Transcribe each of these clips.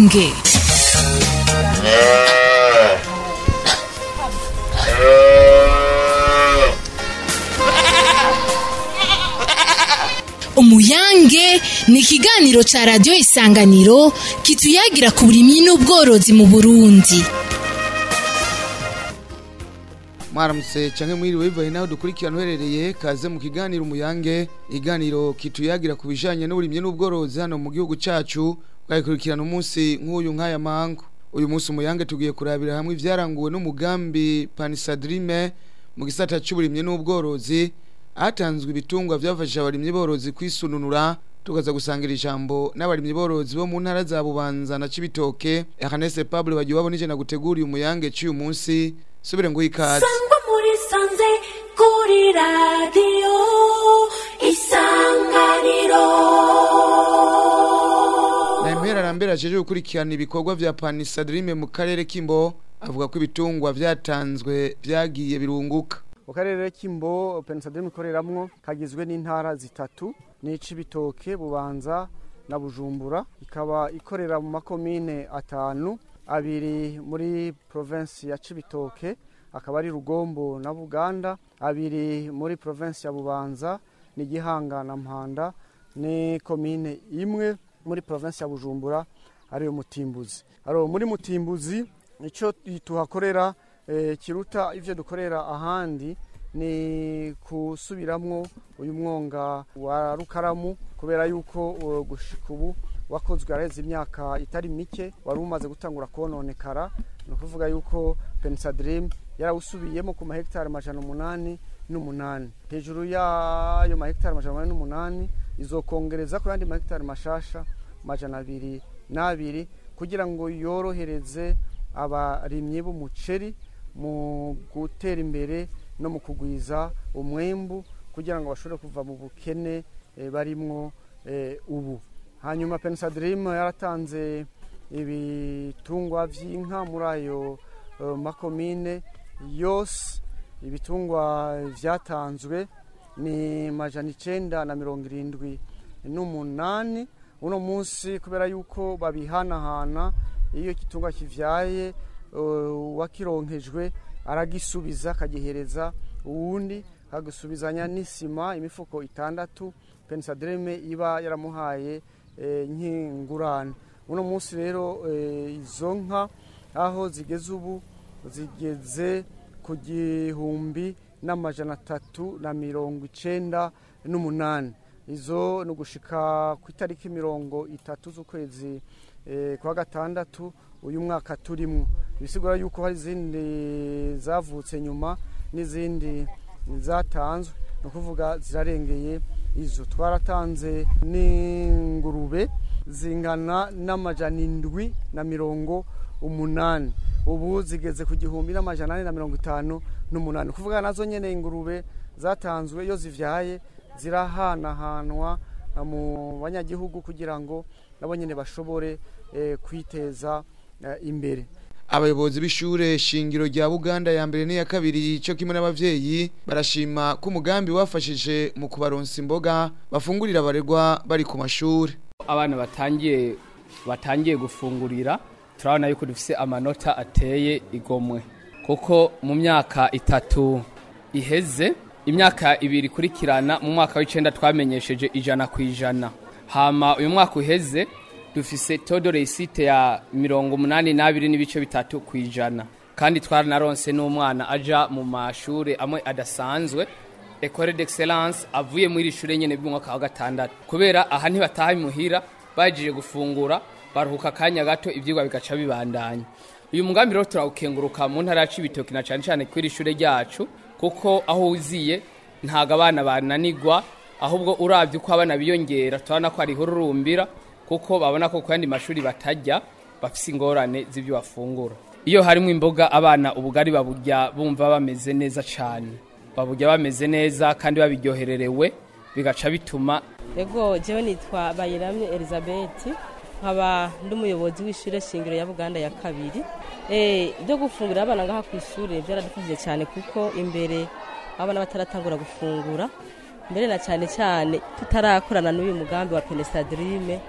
umuyange umuyange ni ikiganiro ca radiyo isanganiro kituyagira ku burimyi n'ubworozi mu burundi mwaramutse canke mwiriwe bivaye naho dukurikirana uherereye kaze mu kiganiro umuyange iganiro kituyagira ku bijanye n'uburimyi n'ubworozi hano mu gihugu cacu bwayikurikirana umunsi nk'uyu nk'aya mangu uyu munsi umuyange tugiye kurabira hamwe ivyaranguwe n'umugambi panisadrime mu gisata c'uburimyi n'ubworozi hatanzwe ibitungwa vyafashije abarimyi borozi kwisununura tukaza gusangira ijambo n'abarimyi borozi bo mu ntara za Bubanza na Cibitoke Ernest Pablo bagiye babonije na gutegura umuyange cy'uyu munsi subire ngo ikaze sangwa muri sanze kuri radiyo isanganiro Nahemera arambera ajeje gukurikirana ibikorwa vya Panisadrime mu karere k'Imbo avuga ko ibitungwa vyatanzwe vyagiye birunguka mu karere k'imbo penisademu ikoreramwo kagizwe n'intara zitatu n'icibitoke bubanza na bujumbura ikaba ikorera mu makomine atanu abiri muri provinsi ya cibitoke akaba ari rugombo na buganda abiri muri provinsi ya bubanza ni gihanga na mpanda ni komine imwe muri provinsi ya bujumbura ariyo mutimbuzi aro muri mutimbuzi ico tuhakorera eh, kiruta ivyo dukorera ahandi ni kusubiramwo uyu mwonga wa rukaramu kubera yuko uh, gushika ubu wakozwe areze imyaka itari mike wari umaze gutangura kononekara ni ukuvuga yuko penisadrim yarawusubiyemo ku mahegitari amajana umunani n'umunani hejuru y'ayo mahegitari amajana umunani n'umunani izokongereza ku yandi mahegitari mashasha amajana abiri n'abiri kugira ngo yorohereze abarimyi b'umuceri mu gutera imbere no mu kugwiza umwembu kugira ngo bashobore kuva mu bukene eh, barimwo eh, ubu hanyuma penisadirimu yaratanze ibitungwa vy'inka muri ayo eh, makomine yose ibitungwa vyatanzwe ni majana icenda na mirongo irindwi n'umunani uno munsi kubera yuko babihanahana iyo igitungwa kivyaye uh, wakironkejwe aragisubiza akagihereza uwundi akagisubizanya n'isima imifuko itandatu penisadreme iba yaramuhaye eh, nk'ingurane uno munsi rero eh, izo nka aho zigeze ubu zigeze ku gihumbi n'amajana atatu na mirongo icenda n'umunani izo ni ugushika ku itariki mirongo itatu z'ukwezi eh, kwa gatandatu uyu mwaka turimwo bisigura yuko hari izindi zavutse nyuma n'izindi zatanzwe ni ukuvuga zirarengeye izo twaratanze n'ingurube zingana n'amajana indwi na mirongo umunani ubu zigeze ku gihumbi n'amajana ane na mirongo itanu n'umunani ni ukuvuga nazo nyene ingurube zatanzwe iyo zivyaye zirahanahanwa mu banyagihugu kugira ngo nabo nyene bashobore eh, kwiteza eh, imbere abayobozi b'ishure shingiro rya Buganda ya mbere n'iya kabiri cyo kimwe n'abavyeyi barashima ko umugambi wafashije mu kubaronsa imboga bafungurira abaregwa bari ku mashuri abana batangiye batangiye gufungurira turabona yuko dufise amanota ateye igomwe kuko mu myaka itatu iheze imyaka ibiri ikurikirana mu mwaka w'icenda twamenyesheje ijana ku ijana hama uyu mwaka uheze dufise todo resite ya mirongo umunani n'abiri n'ibice bitatu ku ijana kandi twaranaronse n'umwana aja mu mashure amwe adasanzwe ecole d'excellence avuye muri iri shure nyene b'umwaka wa gatandatu kubera aha ntibataha imuhira bahejeje gufungura baruhuka akanya gato ivyigwa bigaca bibandanya uyu mugambi rero turawukenguruka mu ntara ya cibitoki na cane cane kw'iri shure ryacu kuko aho uziye ntago abana bananigwa ahubwo uravye uko abana biyongera turabona ko hariho ururumbira kuko babona ko ku yandi mashuri batajya bafise ingorane z'ibyo bafungura iyo harimo imboga abana ubugari baburya bumva bameze neza cyane baburya bameze neza kandi babiryohererewe bigaca bituma ego jewe nitwa bayiramye elizabeth nkaba ndi umuyobozi w'ishure shingiro ya buganda ya kabiri Eh, ibyo gufungurira abana ngaha ku ishuri byaradufashije cyane kuko imbere abana bataratangura gufungura mbere na cyane cyane tutarakorana n'uyu mugambi wa penesadrime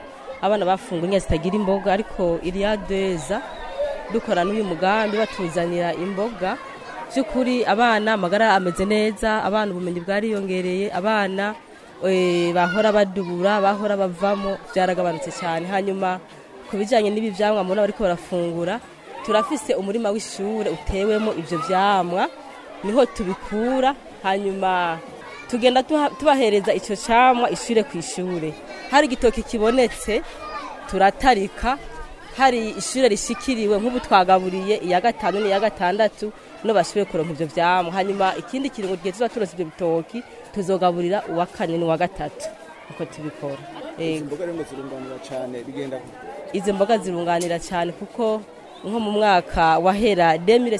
abana bafungura indya zitagira imboga ariko iriya deza dukora n'uyu mugambi batuzanira imboga by'ukuri abana amagara ameze neza abana ubumenyi bwariyongereye abana eh, bahora badubura bahora bavamo byaragabanutse cyane hanyuma ku bijyanye n'ibi byamwa mubona bariko barafungura turafise umurima w'ishure utewemo ibyo byamwa niho tubikura hanyuma tugenda tuha- tubahereza icyo cyamwa ishure ku ishure hari igitoki kibonetse turatarika hari ishure rishikiriwe nk'ubu twagaburiye iya gatanu n'iya gatandatu no bashoboye kuronka ivyo vyamwa hanyuma ikindi kiringo gihe tuba turonse ivyo bitoki tuzogaburira uwa kane n'uwa gatatu uko tubikora Yego. imboga rero zirunganira cyane bigenda izi mboga zirunganira cyane kuko nko mu mwaka wahera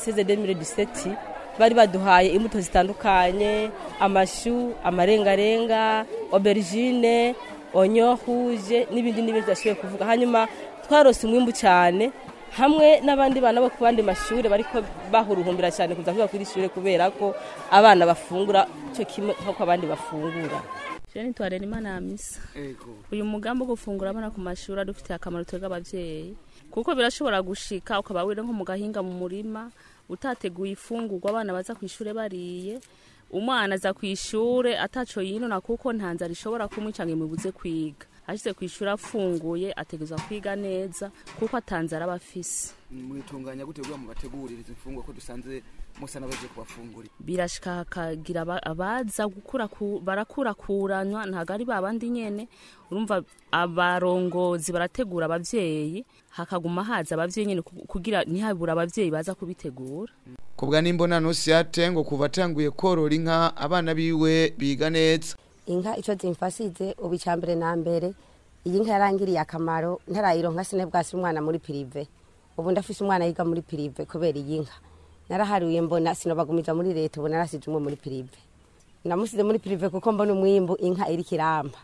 2016-2017 bari baduhaye imbuto zitandukanye amashu amarengarenga aubergine onyo rouge n'ibindi n'ibindi bashoboye kuvuga hanyuma twarose umwimbu cyane hamwe n'abandi bana bo ku bandi mashuri bariko bahuruhumbira cyane kuza kwiga kuri ishure kubera ko abana bafungura cyo kimwe nk'uko abandi bafungura Jeni twarera imana ya misa uyu mugambi wo gufungura abana ku mashuri adufitiye akamaro twebwe abavyeyi kuko birashobora gushika ukaba wira nko mu gahinga mu murima utateguye ifungurwa abana baza ku ishure bariye umwana aza ku ishure ataco yinona kuko nta nzara ishobora kumwica ngo imubuze kwiga ashitse ku ishure afunguye ategerezwa kwiga neza kuko atanzara aba afise mwitunganya gute kugira ngo bategurire izi mfungwa ko dusanze musa n'abaje kubafungurira birashika hakagira aba- abaza gukura ku- barakurakuranwa ntabwo ari babandi nyene urumva abarongozi barategura abavyeyi hakaguma haza abavyeyi nyene ku- kugira ntihabura abavyeyi baza kubitegura kubwa n'imbonano siyate ngo kuva atanguye korora inka abana biwe biga neza inka icyo zimfasize ubu icya mbere na mbere iyi nka yarangiriye akamaro ntarayironka sine bwasi umwana muri pirive ubu ndafise umwana yiga muri pirive kubera iyi nka naraharuye mbona sinobagumiza muri leta ubu narasize umwe muri pirive namusize muri pirive kuko mbona umwimbu inka iri kiramba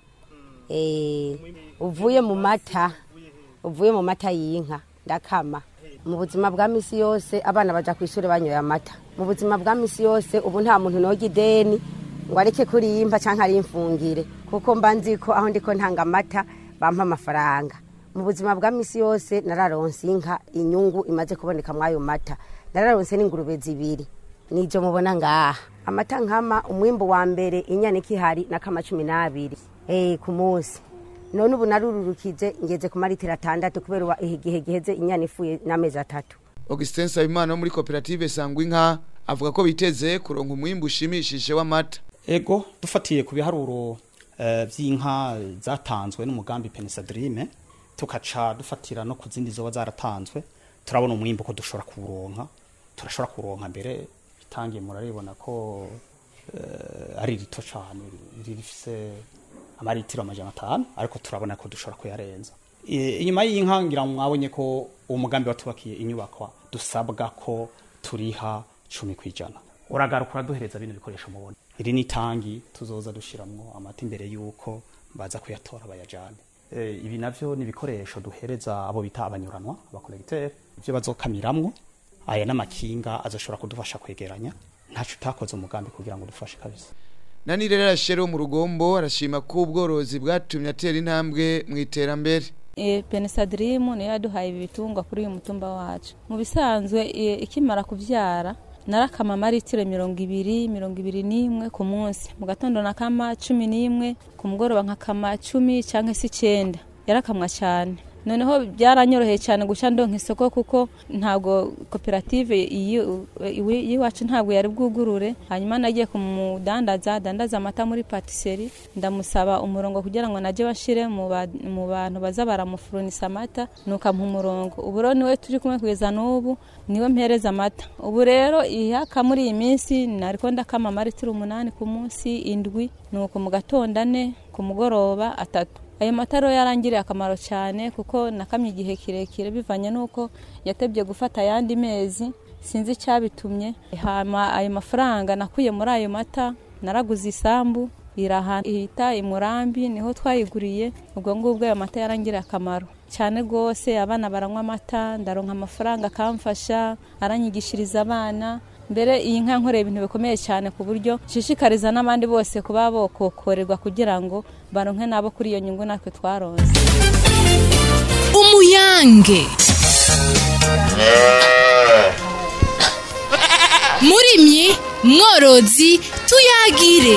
Eh, uvuye mu mata uvuye mu mata y'inka ndakama mu buzima bwa misi yose abana baja ku ishuri banyoye amata mu buzima bwa misi yose ubu nta muntu noga ideni ngo areke kuriyimpa canke arimfungire kuko mba nzi ko aho ndiko ntanga amata bampa amafaranga mu buzima bwa misi yose nararonse inka inyungu imaze kuboneka mw'ayo mata nararonse n'ingurube zibiri nijo mubona ngaha amata nkama umwimbu wa mbere inyana ikihari n'akama cumi n'abiri eh, ku munsi none ubu narururukije ngeze ku maritiro atandatu kubera uba igihe giheze inyana ifuye n'amezi atatu Augustin Sabimana wo muri koperative Sangwa Inka avuga ko biteze kuronka umwimbu ushimishije w'amata ego dufatiye ku biharuro eh, vy'inka zatanzwe n'umugambi Penesadrime tukaca dufatira no ku zindi zoba zaratanzwe turabona umwimbu ko dushobora kuronka turashobora kuronka mbere itangiye muraribona ko eh, ari rito cane rifise amaritiro amajana atanu ariko turabona ko dushobora kuyarenza E, inyuma y'inka ngira ngo mwabonye ko uwo mugambi watubakiye inyubakwa dusabwa ko turiha cumi kwijana uragaruka uraduhereza bino bikoresho mubona iri ni itangi tuzoza dushiramwo amata imbere y'uko baza kuyatora bayajane e, ibi navyo ni ibikoresho duhereza abo bita abanyuranwa abakolegiteri ivyo bazokamiramwo aya n'amakinga azoshobora kudufasha kwegeranya ntaco utakoze umugambi kugira ngo dufashe kabisa nani rero arashere wo mu rugombo arashima ko ubworozi bwatumye atera intambwe mu iterambere e, penesadirimu niyo yaduhaye ibi bitungwa kuri uyu mutumba wacu mu bisanzwe e, ikimara kuvyara narakama amaritiro mirongo ibiri mirongo ibiri n'imwe ku munsi mu gatondo nakama cumi n'imwe ku mugoroba nkakama cumi canke se icenda yarakamwa cyane noneho byaranyoroheye cyane guca ndonka isoko kuko ntabwo koperative iyi- iwi- y'iwacu ntabwo yari bwugurure hanyuma nagiye kumudandaza adandaza amata muri patisserie ndamusaba umurongo kugira ngo najye bashire mu ba- mu bantu baza baramufurunisa amata nuko ampa umurongo ubu rero niwe turi kumwe kugeza n'ubu niwe mpereza amata ubu rero ihaka muri iyi minsi nariko ndakama amaritiro umunani ku munsi indwi nuko mu gatondo ane ku mugoroba atatu ayo mata rero yarangiriye akamaro cyane kuko nakamye igihe kirekire bivanye n'uko yatebye gufata ayandi mezi sinzi icyabitumye hama ayo mafaranga nakuye muri ayo mata naraguze isambu iraha ihita imurambi niho twayiguriye ubwo ngubwo ayo mata yarangiriye akamaro cyane rwose abana baranywa amata ndaronka amafaranga akamfasha aranyigishiriza abana mbere iyi nka nkoreye ibintu bikomeye cyane ku buryo nshishikariza n'abandi bose kuba bokokorerwa kugira ngo baronke nabo kuri iyo nyungu natwe twaronse uruyange murimyi mworozi tuyagire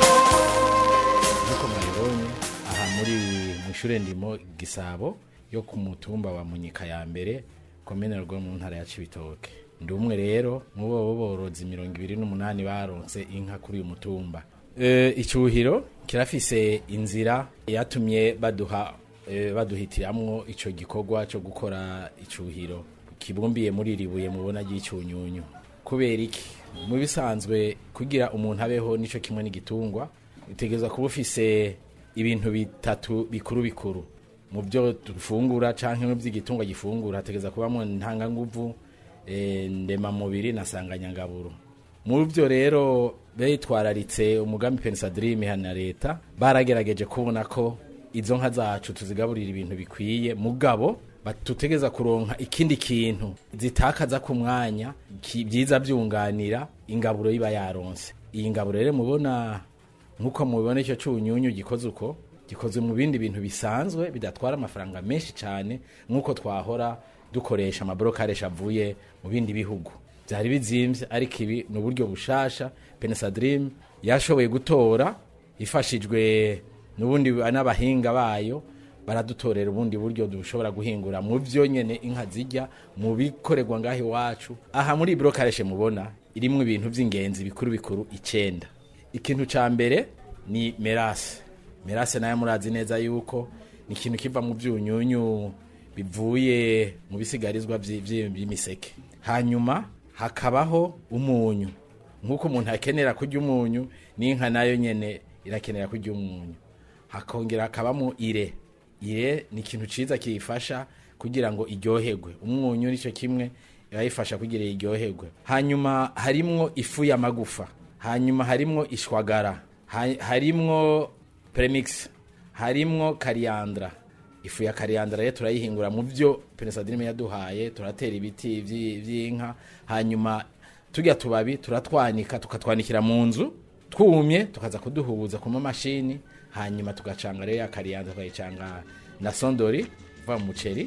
nk'uko mwabibonye aha muri mu ishure ndimo gisabo yo ku mutumba wa munyika ya mbere komine rwo mu ntara ya cibitoke ndi umwe rero mu bo borozi mirongo ibiri n'umunani baronse inka kuri uyu mutumba e, icyuhiro kirafise inzira yatumye baduha e, baduhitiramwo ico gikorwa cyo gukora icyuhiro kibumbiye muri ribuye mubona ry'icyunyunyu kubera iki mu bisanzwe kugira umuntu abeho nico kimwe n'igitungwa utegerezwa kuba ufise ibintu bitatu bikuru bikuru mu byo dufungura canke mu by'igitungwa gifungura hategereza kubamo ntanganguvu e, ndemamubiri na sanganyangaburo mu byo rero bitwararitse umugambi pensadrime hana leta baragerageje kubona ko izo nka zacu tuzigaburira ibintu bikwiye mugabo tutegeza kuronka ikindi kintu zitakaza ku mwanya byiza byunganira ingaburo yiba yaronse iyi ngaburo rero mubona nk'uko mubibona icyo cyunyunyu gikoze uko gikozwe mu bindi bintu bisanzwe bidatwara amafaranga menshi cyane nk'uko twahora dukoresha amaborokaresha avuye mu bindi bihugu byari bizimbye ariko ibi ni uburyo bushasha penesadirimu yashoboye gutora ifashijwe n'ubundi n'abahinga bayo baradutorera ubundi buryo dushobora guhingura mu byo nyene inka zijya mu bikorerwa ngaho iwacu aha muri brokareshe mubona irimwo ibintu by'ingenzi bikuru bikuru icenda ikintu ca mbere ni merase merase nayo murazi neza yuko ni ikintu kiva mu byunyunyu bivuye mu bisigarizwa by'imiseke hanyuma hakabaho umunyu nk'uko umuntu akenera kurya umunyu n'inka nayo nyene irakenera kurya umunyu hakongera hakabamo ire ire ni ikintu ciza kiyifasha kugira ngo iryoherwe umwunyu nicyo kimwe irayifasha kugira iryoherwe hanyuma harimwo ifu y'amagufa hanyuma harimwo ishwagara harimwo premix harimwo kariyandra ifu ya kariyandra rero turayihingura mu byo penesadrime yaduhaye turatera ibiti vy'inka hanyuma turya tubabi turatwanika tukatwanikira mu nzu twumye tukaza kuduhuza ku mamashini hanyuma tugacanga rero ya kariyanda tukayicanga na sondori uva mu muceri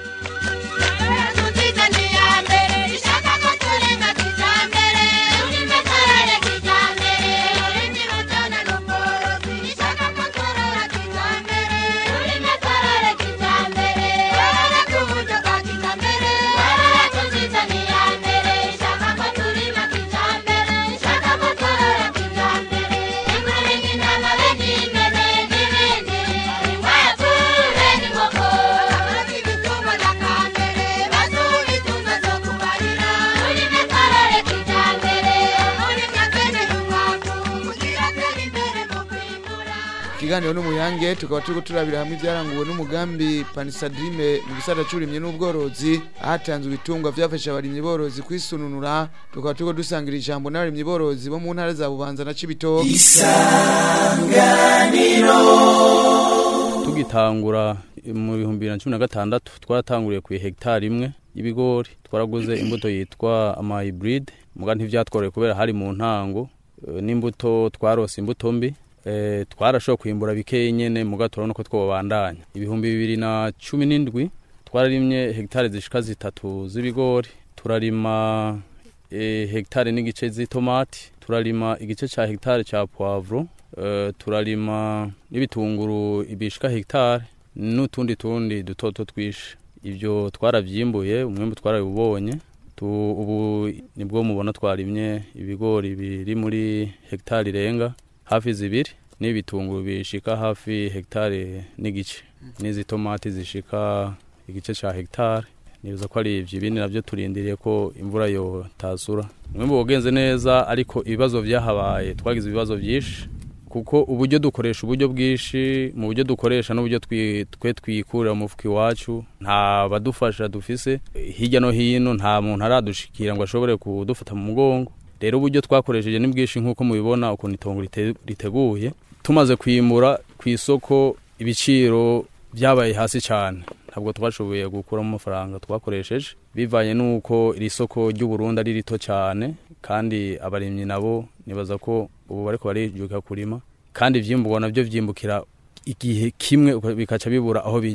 ikiganiro n'umuyange tukaba turiko turabira hamwe ibyaranguwe n'umugambi panisadrime mu gisata c'uburimyi n'ubworozi ahatanzwe ibitungwa vyafasha abarimyi borozi kwisununura tukaba turiko dusangira ijambo n'abarimyi borozi bo mu ntara za bubanza na cibitoke isanganiro tugitangura mu bihumbi bibiri na cumi na gatandatu twaratanguriye ku hegitari imwe y'ibigori twaraguze imbuto yitwa amayiburide muga ntivyatworeye kubera hari mu ntango n'imbuto twarose imbuto mbi e, twarashoboye kwimbura bikeyi nyene muga turabona ko twobandanya ibihumbi bibiri na cumi n'indwi twararimye hegitari zishika zitatu z'ibigori turarima e, hegitari n'igice z'itomati turarima igice ca hegitari ca poivro e, turarima n'ibitunguru ibishika hegitari n'utundi tundi dutoto twishe ivyo twaravyimbuye umwembe twarabibonye ubu nibwo mubona twarimye ibigori biri muri hegitari irenga hafi zibiri n'ibitunguru bishika hafi hegitari n'igice n'izi tomati zishika igice ca hegitari nibuza ko ari ivyo ibindi navyo turindiriye ko imvura yo tasura umwembe wagenze neza ariko ibibazo vyahabaye twagize ibibazo vyinshi kuko uburyo dukoresha uburyo bwinshi mu buryo dukoresha n'uburyo twe twikurira mu mufuka iwacu nta badufasha dufise hirya no hino nta muntu aradushikira ngo ashobore kudufata mu mugongo rero uburyo twakoresheje ni bwinshi nk'uko mubibona ukuntu itongo riteguye tumaze kwimura ku isoko ibiciro byabaye hasi cyane ntabwo twashoboye gukuramo amafaranga twakoresheje bivanye n'uko iri soko ry'uburundi ari rito cyane kandi abarimyi nabo nibaza ko ubu bariko barijuka kurima kandi ivyimburwa navyo vyimbukira igihe kimwe bikaca bibura aho bija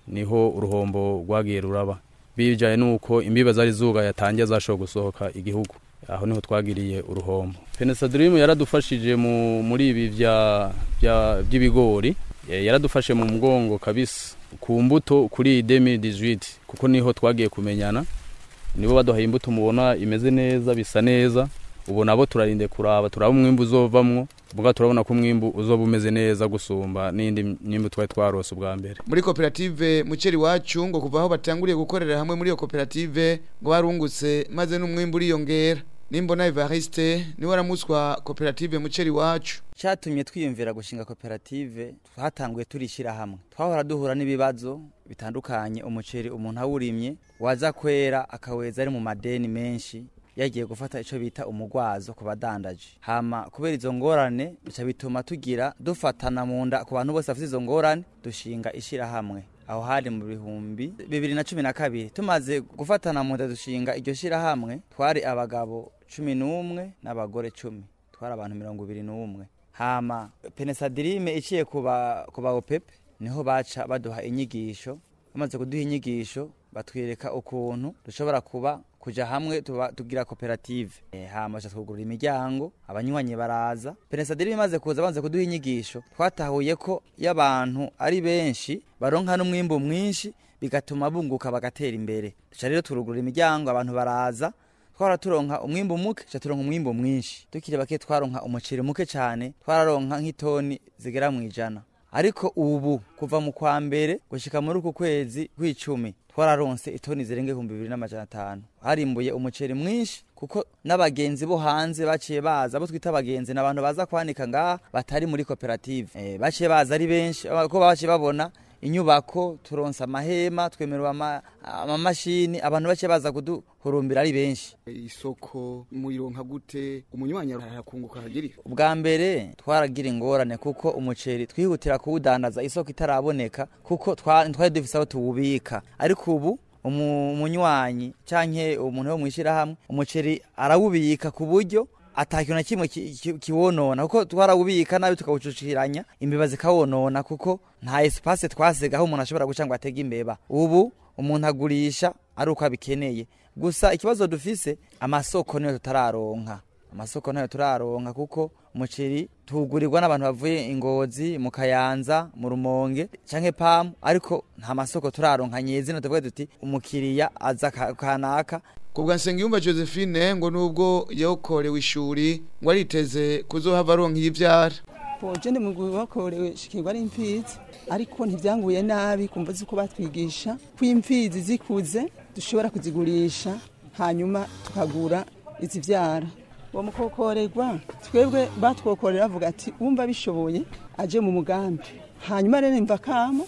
niho uruhombo rwagiye ruraba bijanye nuko imbiba zari zuga yatangiye zashoboye gusohoka igihugu aho niho twagiriye uruhombo penesadirimu yaradufashije mu muri ibi vya vya by'ibigori Eh, yaradufashe mu mugongo kabisa ku mbuto kuri 2018 kuko niho twagiye kumenyana nibo baduhaye imbuto mubona imeze neza bisa neza ubu nabo turarinde kuraba turaba umwimbu uzovamwo ubwa turabona ko umwimbu uzoba umeze neza gusumba n'indi myimbu twari twarose ubwa mbere muri koperative muceri wacu ngo kuva aho batanguriye gukorera hamwe muri iyo koperative ngo barungutse maze n'umwimbu uriyongera nimbona Evariste niwe aramuswa koperative muceri wacu cyatumye twiyumvira gushinga koperative twatanguye turishyira hamwe twahora duhura n'ibibazo bitandukanye umuceri umuntu awurimye waza kwera akaweza ari mu madeni menshi yagiye gufata icyo bita umugwazo ku badandaje hama kubera izo ngorane bica bituma tugira dufatana mu nda ku bantu bose bafite izo ngorane dushinga ishyirahamwe aho hari mu bihumbi bibiri na cumi na kabiri tumaze gufatana mu nda dushinga iryo shyirahamwe twari abagabo cumi n'umwe n'abagore cumi twari abantu mirongo ibiri n'umwe hama penesadirime iciye ku ba opepe niho baca baduha inyigisho bamaze kuduha inyigisho batwereka ukuntu dushobora kuba kuja hamwe tuba tugira koperative e, hama cha twugurura imiryango abanywanyi baraza penesadiri bimaze kuza banze kuduha inyigisho twatahuye ko y'abantu ari benshi baronka n'umwimbu mwinshi bigatuma bunguka bagatera imbere duca rero turugurura imiryango abantu baraza twara turonka umwimbu muke cha turonka umwimbu mwinshi tukiri bake twaronka umuceri muke cyane twararonka nk'itoni zigera mu ijana ariko ubu kuva mu kwa mbere gushika muri uku kwezi kw'icumi twararonse itoni zirenga ibihumbi bibiri n'amajana atanu harimbuye umuceri mwinshi kuko n'abagenzi bo hanze baciye baza abo twita abagenzi ni abantu baza kwanika ngaha batari muri koperative e, baciye baza ari benshi ko baciye babona inyubako turonsa amahema twemerwa amamashini abantu baciye baza kuduhurumbira ari benshi isoko muyironka gute umunywanyi arakunguka hagiri ubwa mbere twaragira ingorane kuko umuceri twihutira kuwudandaza isoko itaraboneka kuko twari dufise aho tuwubika ariko ubu umunywanyi canke umuntu wo mwishirahamwe umuceri arawubika ku buryo atakintu na kimwe kiwonona kuko twarawubika nabi tukawucuciranya imbeba zikawonona kuko nta espace twasigaho umuntu ashobora guca ngo atege imbeba ubu umuntu agurisha ari uko abikeneye gusa ikibazo dufise amasoko niyo tutararonka amasoko nayo turaronka kuko umuceri tugurirwa n'abantu bavuye ingozi mu kayanza mu rumonge canke pamu ariko nta masoko turaronka nyezina tuvuge tuti umukiriya aza kanaka kubwa Nsengiyumva Josephine ngo nubwo yakorewe ishuri ngo ariteze kuzohava aronka ivyara Boje ndi mu wakorewe shikirwa ari imfizi ariko ntivyanguye nabi kumva ziko batwigisha ko imfizi zikuze dushobora kuzigurisha hanyuma tukagura izivyara uwo mukokorerwa twebwe batwokorera bavuga ati wumva bishoboye aje mu mugambi hanyuma rero imva kamo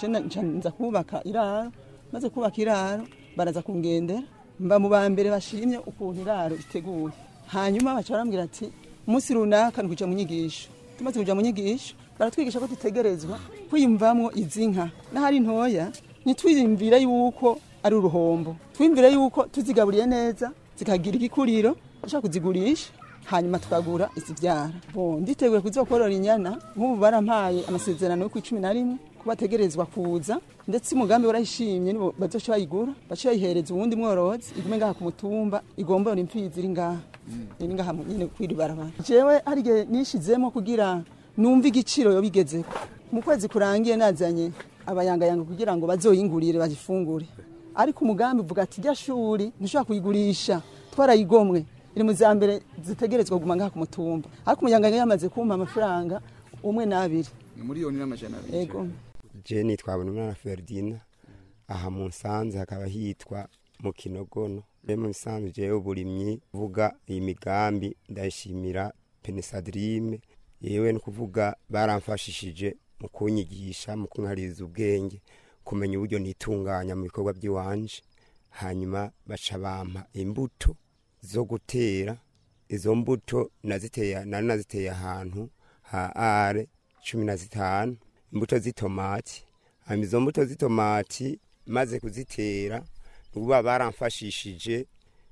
nza kubaka iraro maze kubaka iraro baraza kungendera mba mu ba mbere bashimye ukuntu iraro riteguye hanyuma baca barambwira ati umunsi runaka ni kuja mu nyigisho tumaze kuja mu nyigisho baratwigisha ko dutegerezwa kwiyumvamwo izi nka n'ahari ntoya ntitwiyumvire yuko ari uruhombo twiyumvire yuko tuzigaburiye neza zikagira igikuriro dushaka kuzigurisha hanyuma tukagura izivyara bo nditeguye kuzokorora inyana nk'ubu barampaye amasezerano yo ku cumi na rimwe ko bategerezwa kuza ndetse umugambi warayishimye nibo bazoca bayigura baca bayihereza uwundi mworozi igume ngaha ku mutumba igombora imfizi iri ngaha iri ngaha nyene kwiri barabara jewe hari igihe nishizemo kugira numva igiciro yo bigezeko mu kwezi kurangiye nazanye abayangayanga kugira ngo bazoyingurire bagifungure ariko umugambi uvuga ati rya shuri ntushobora kuyigurisha twarayigomwe iri mu za mbere zitegerezwa kuguma ngaha ku mutumba ariko umuyanganga yamaze kumpa amafaranga umwe n'abiri miliyoni n'amajana abiri yego je nitwabona umwana Ferdina aha mu Nsanze hakaba hitwa mu Kinogono je mu Nsanze je uburimyi vuga iyi migambi ndayishimira Penesadrime yewe no kuvuga baramfashishije mu kunyigisha mu kunkariza ubwenge kumenya uburyo nitunganya mu bikorwa by'iwanje hanyuma baca bampa imbuto zo gutera izo mbuto naziteye nari naziteye ahantu ha are cumi na zitanu imbuto z'itomati hanyuma izo mbuto z'itomati maze kuzitera uba baramfashishije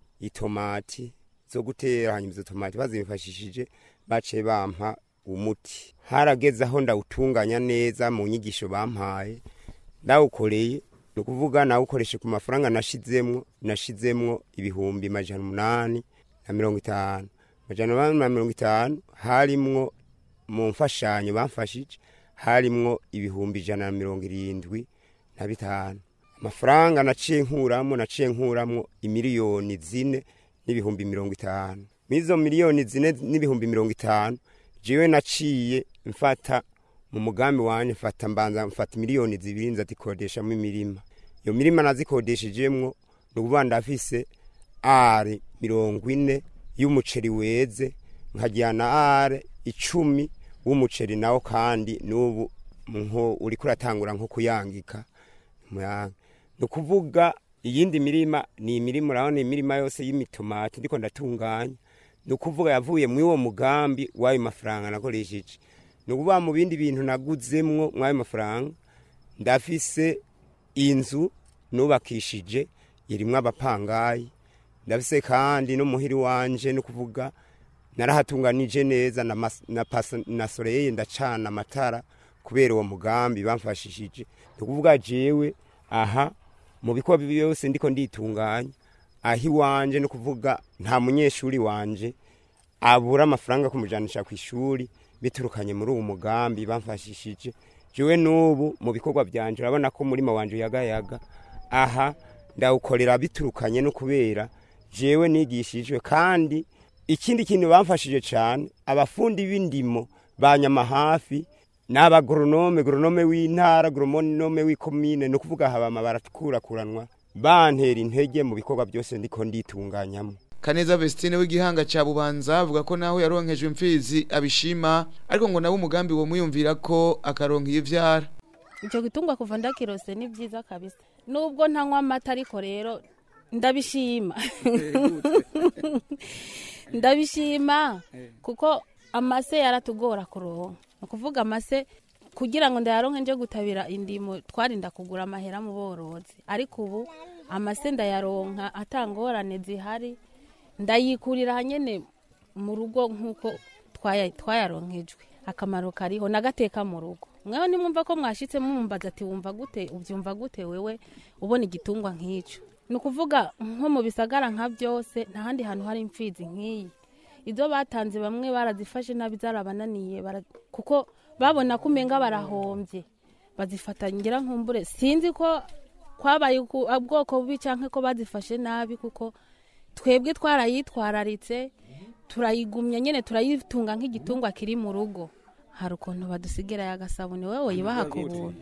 itomati zo gutera hanyuma izo tomati bazimfashishije bace bampa umuti harageze aho ndawutunganya neza mu nyigisho bampaye ndawukoreye ni ukuvuga nawukoreshe ku mafaranga nashizemwo nashizemwo ibihumbi majana umunani na mirongo itanu majana umunani na mirongo itanu harimwo mu mfashanyo bamfashije harimwo ibihumbi ijana na mirongo irindwi na bitanu amafaranga naciye nkuramwo naciye nkuramwo imiliyoni zine n'ibihumbi mirongo itanu mwizo miliyoni zine n'ibihumbi mirongo itanu jewe naciye mfata mu mugambi wanje mfata mbanza mfata miliyoni zibiri nzatikodeshamo imirima iyo mirima nazikodeshejemwo ni ukuvuga ndafise are mirongo ine y'umuceri weze nkajyana are icumi w'umuceri nawo kandi n'ubu nko uriko uratangura nko kuyangika muyanga ni ukuvuga iyindi mirima ni imirima urabona imirima yose y'imitomati ndiko ndatunganya ni ukuvuga yavuye muri uwo mugambi w'ayo mafaranga nakoresheje ni ukuvuga mu bindi bintu naguzemwo mw'ayo mafaranga ndafise inzu nubakishije irimwo abapangayi ndafise kandi n'umuhiri wanje ni ukuvuga narahatunganije neza na, mas- na, pasa- na soreye ndacana amatara kubera uwo mugambi bamfashishije ni ukuvuga jewe aha mu bikorwa byose ndiko nditunganya aho iwanje ni ukuvuga nta munyeshuri wanje abura amafaranga kumujanisha ku ishuri biturukanye muri uwo mugambi bamfashishije jewe n'ubu mu bikorwa byanje urabona ko umurima wanje uyagayaga aha ndawukorera biturukanye no kubera jewe nigishijwe kandi ikindi kintu bamfashije cyane abafundi b'indimo banyama hafi n'abagoronome goronome w'intara goronome w'ikomine ni ukuvuga habama barakurakuranwa bantera intege mu bikorwa byose ndiko nditunganyamo Kaneza Vestine w'igihanga ca Bubanza avuga ko naho yaronkejwe imfizi abishima ariko ngo nawe umugambi wo muyumvira ko akaronka ivyara icyo gitungwa kuva ndakirose ni byiza kabisa nubwo ntanywa amata ariko rero ndabishima ndabishima kuko amase yaratugora kuronka ni ukuvuga amase kugira ngo ndayaronke nje gutabira indimo twarinda kugura amahera mu borozi ariko ubu amase ndayaronka atangorane zihari ndayikurira hanyene mu rugo nk'uko twaya- twayaronkejwe akamaro kariho nagateka mu rugo mwewe nimwumva ko mwashitse mumbaza ati wumva gute ubyumva gute wewe ubona igitungwa nk'icyo ni ukuvuga nko mu bisagara nka byose nta handi hantu hari imfizi nk'iyi izo batanze bamwe barazifashe nabi zarabananiye bara- kuko babona ko umenga barahombye bazifata ngira nkumbure sinzi ko kwabaye uku- ubwoko bubi cyangwa ko bazifashe nabi kuko twebwe twarayitwararitse turayigumya nyine turayitunga nk'igitungwa kiri mu rugo hari ukuntu badusigira agasabune wowe yibaha ku buntu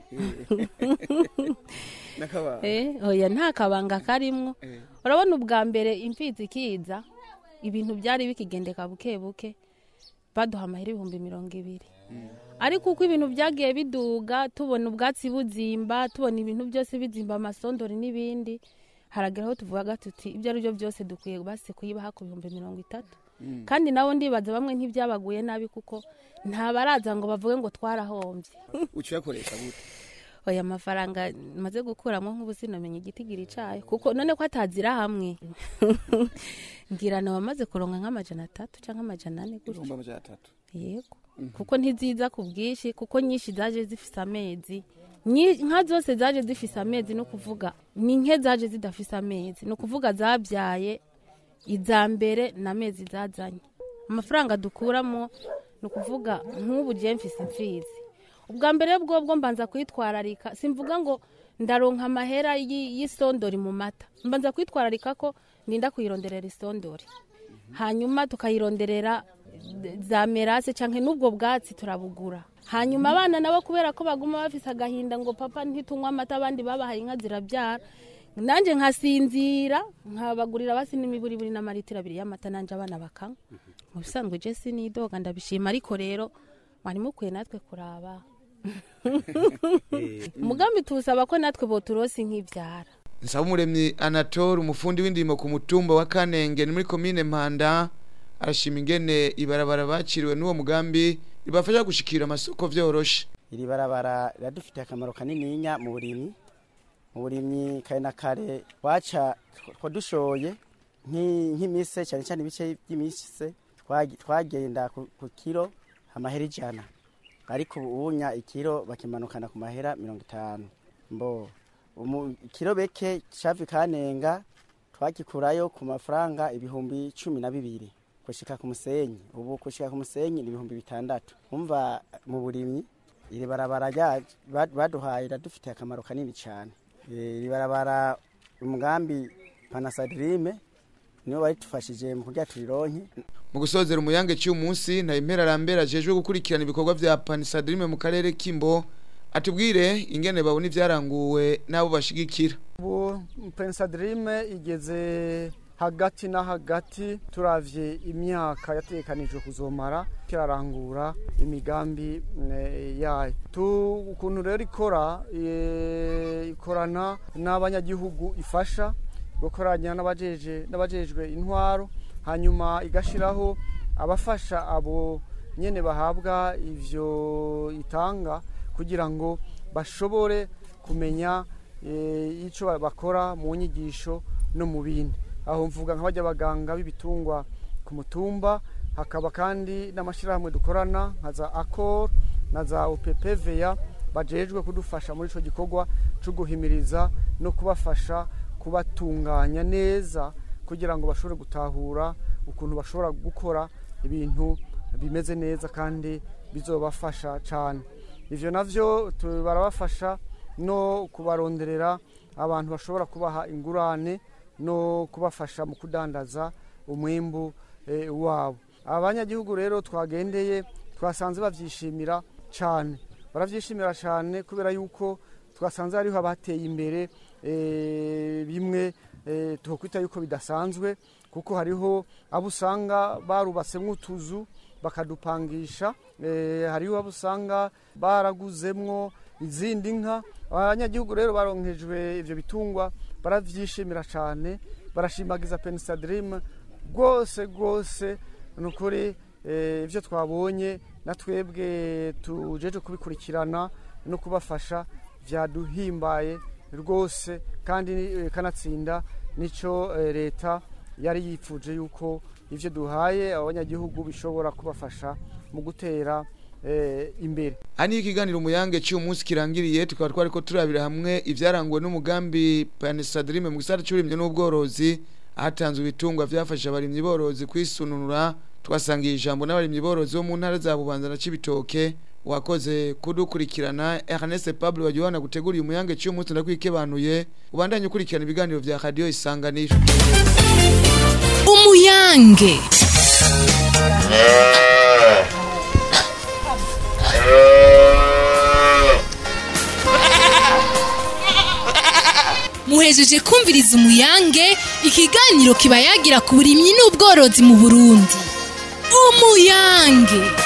Eh, oya nta kabanga karimwo urabona ubwa mbere imfizi ikiza ibintu byari bikigendeka buke buke baduha amahera ibihumbi mirongo ibiri ariko uko ibintu byagiye biduga tubona ubwatsi buzimba tubona ibintu byose bizimba amasondori n'ibindi harageraho tuvuga tuti ibyo ari byo byose dukwiye basi kuyibaha ku bihumbi mirongo itatu Mm. kandi nabo ndibaza bamwe ntibyabaguye nabi kuko nta baraza ngo bavuge ngo twarahombye uciyakoresha gute oya amafaranga maze gukuramo nk'ubu sinamenye igitigiri cayo kuko none ko atazira hamwe ngira nawe amaze kuronka nk'amajana atatu cyangwa amajana ane gutyo ibihumbi amajana atatu yego kuko ntiziza ku bwinshi kuko nyinshi zaje zifise amezi Nyi- nka zose zaje zifise amezi no kuvuga ni nke zaje zidafise amezi ni ukuvuga zabyaye iza mbere n'amezi zazanye amafaranga dukuramo ni ukuvuga nk'ubu gihe mfise imfizi ubwa mbere bwo bwo mbanza kwitwararika simvuga ngo ndaronka amahera y'i- y'isondori mu mata mbanza kwitwararika ko ninda kuyironderera isondori hanyuma tukayironderera za merase cyangwa n'ubwo bwatsi turabugura hanyuma abana nabo kubera ko baguma bafise agahinda ngo papa ntitunywa amata abandi babahaye inka zirabyara nanjye nkasinzira nkabagurira basi n'imiburiburi n'amaritiro abiri y'amata nanjye abana bakanywa mu bisanzwe je sinidoga ndabishima ariko rero mwari mukwiye natwe kuraba umugambi tuwusaba ko natwe boturosi nk'ibyara Nsabumuremyi Anatole umufundi w'indimo ku mutumba wa Kanenge ni muri komine Mpanda arashima ingene ibarabara baciriwe n'uwo mugambi ribafasha gushikira amasoko vyoroshe iri barabara riradufitiye akamaro kanininya mu burimyi mu burimyi kare na kare waca twa dushoye nk'i- nk'imise cyane cyane ibice by'imise twagi- twagenda ku ku kiro amahera ijana ariko ubu ubunya ikiro bakimanukana ku mahera mirongo itanu mbo umu- ikirobeke cavi kanenga twagikurayo ku mafaranga ibihumbi cumi na bibiri gushika ku musenyi ubu gushika ku musenyi ni ibihumbi bitandatu umva mu burimyi iri barabara ryaje ba- baduhaye radufitiye akamaro kanini cyane Eh, iri barabara umugambi panasadirime nibo baritufashije mu kurya turironke mu gusozera umuyange cy'uyu munsi na impera arambera ajejwe gukurikirana ibikorwa vya panisadrime mu karere k'imbo atubwire ingene babona ivyaranguwe n'abo bashigikira ubu pensadirime igeze hagati na hagati turavye imyaka yatekanijwe kuzomara kirarangura imigambi eh, yayo tu ukuntu rero ikora eh, ikorana n'abanyagihugu ifasha gukoranya n'abajeje n'abajejwe intwaro hanyuma igashiraho abafasha abo nyene bahabwa ivyo itanga kugira ngo bashobore kumenya eh, ico bakora mu nyigisho no mu bindi aho mvuga nk'abajya abaganga b'ibitungwa ku mutumba hakaba kandi n'amashyirahamwe dukorana nka za akor na za upepveya bajejwe kudufasha muri ico gikorwa cyo guhimiriza no kubafasha kubatunganya neza kugira ngo bashobore gutahura ukuntu bashobora gukora ibintu bimeze neza kandi bizobafasha cyane ivyo navyo tu- barabafasha no kubaronderera abantu bashobora kubaha ingurane no kubafasha mu kudandaza umwimbu eh, wabo abanyagihugu rero twagendeye twasanze bavyishimira cyane baravyishimira cyane kubera yuko twasanze hariho abateye imbere eh, bimwe eh, tuhokwita yuko bidasanzwe kuko hariho abo usanga barubatsemwo utuzu bakadupangisha eh, hariho abo usanga baraguzemwo izindi nka abanyagihugu rero baronkejwe ivyo bitungwa baravyishimira cyane barashimagiza pensadrim rwose rwose ni ukuri eh, ivyo twabonye na twebwe tujeje kubikurikirana no kubafasha vyaduhimbaye rwose kandi eh, kanatsinda nico eh, leta yari yipfuje yuko ivyo duhaye abanyagihugu bishobora kubafasha mu gutera eh, imbere Ani ikiganiro umuyange cy'uyu munsi kirangiriye tukaba twariko turabira hamwe ivyaranguwe n'umugambi panisadrime mu gisata cy'uburimyi n'ubworozi hatanzwe ibitungwa vyafasha abarimyi borozi kwisununura twasangiye ijambo n'abarimyi borozi bo mu ntara za Bubanza na Cibitoke wakoze kudukurikirana Ernest Pablo wajuana gutegura uyu muyange cy'uyu munsi ndakwikebanuye ubandanye ukurikirana ibiganiro vya radio isanganiro umuyange muhejeje kumviriza umuyange ikiganiro kiba yagira ku burimyi n'ubworozi mu burundi umuyange